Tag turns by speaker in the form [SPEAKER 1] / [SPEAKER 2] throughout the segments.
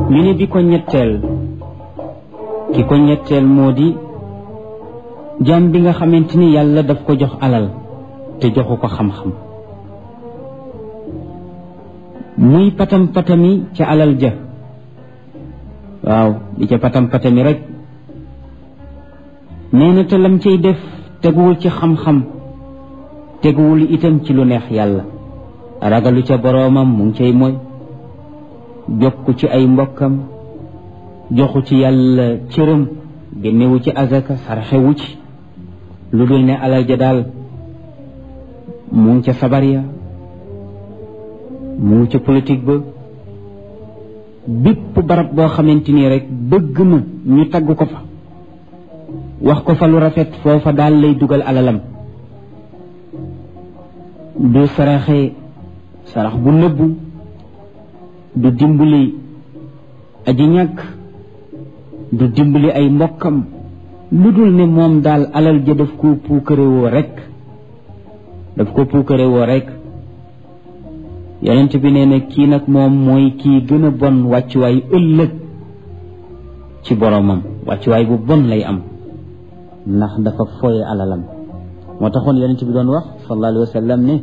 [SPEAKER 1] ñu ne bi ko ñetteel ki ko ñetteel moo di jaam bi nga xamante ni yàlla daf ko jox alal te joxu ko xam-xam muy patam patami ca alal ja waaw di ca patam patami rek nee na te lam cay def teguwul ci xam-xam teguwul itam ci lu neex yàlla ragalu ca boroomam mu ngi cay mooy jokku ci ay mbokkam joxu ci yàlla cëram génnewu ci azaka sarxewu ci lu dul ne alal ja daal mu ngi ca sabar ya mu ngi ca politique ba bépp barab boo xamante nii rek bëgg na ñu tagg ko fa wax ko fa lu rafet foofa daal lay dugal alalam du saraxe sarax bu nëbbu du dimbali aji ñàkk du dimbali ay mbokkam lu dul ne moom daal alal ja daf ko puukarewoo rek daf ko puukarewoo rek yonent bi nee na kii nag moom mooy kii gën a bon wàccuwaay ëllëg ci boromam wàccuwaay bu bon lay am ndax dafa foye alalam moo taxoon yonent bi doon wax sallallahu alayhi wa sallam ne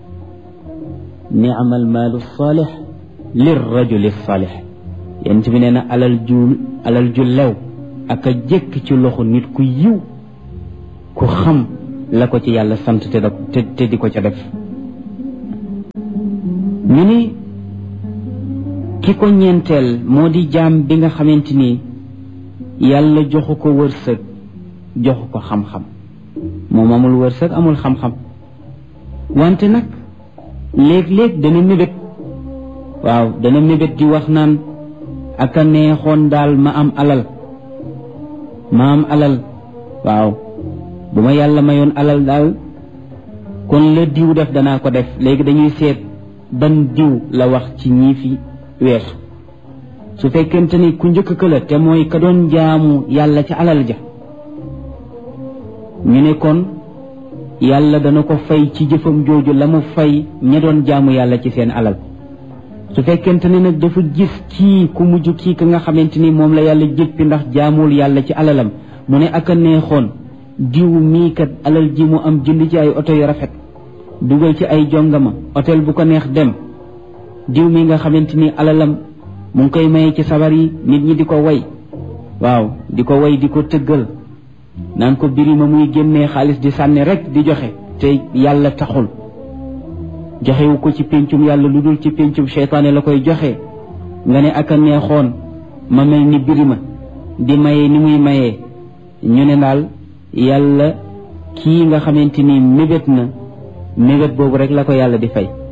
[SPEAKER 1] ni'mal maalu saalix lir rajuli saalix yonent bi nee na alal ju alal ju lew ak a jëkk ci loxo nit ku yiw ku xam la ko ci yàlla sant te da te di ko ca def ñu ni ki ko ñeenteel moo di jaam bi nga xamante ni yàlla joxu ko wërsëg joxu ko xam-xam moom amul wërsëg amul xam-xam wante nag léeg-léeg dana mébét waaw dana mébét di wax naan ak a neexoon daal ma am alal ma am alal waaw bu ma yàlla mayoon alal daal kon la diw def danaa ko def léegi dañuy seet ban diw la wax ci ñii fi weesu su fekkente ni ku njëkk ka la te mooy ka doon jaamu yàlla ca alal ja ñu ne kon yàlla dana ko fay ci jëfam jooju la mu fay ña doon jaamu yàlla ci seen alal su fekkente ne nag dafa gis kii ku mujj kii ka nga xamante ni moom la yàlla jëppi ndax jaamul yàlla ci alalam mu ne ak a neexoon diw mii kat alal ji mu am jënd ci ay oto yu rafet dugal ci ay jongama hôtel bu ko neex dem diw mi nga xamante ni alalam mu ngi koy maye ci sabar yi nit ñi di ko way waaw di ko way di ko tëggal naan ko biri ma muy génnee xaalis di sànni rek di joxe te yàlla taxul joxewu ko ci péncum yàlla lu dul ci péncum seytaane la koy joxe nga ne ak a neexoon ma mel ni biri ma di maye ni muy mayee ñu ne daal yàlla kii nga xamante ni mébét na mébét boobu rek la ko yàlla di fay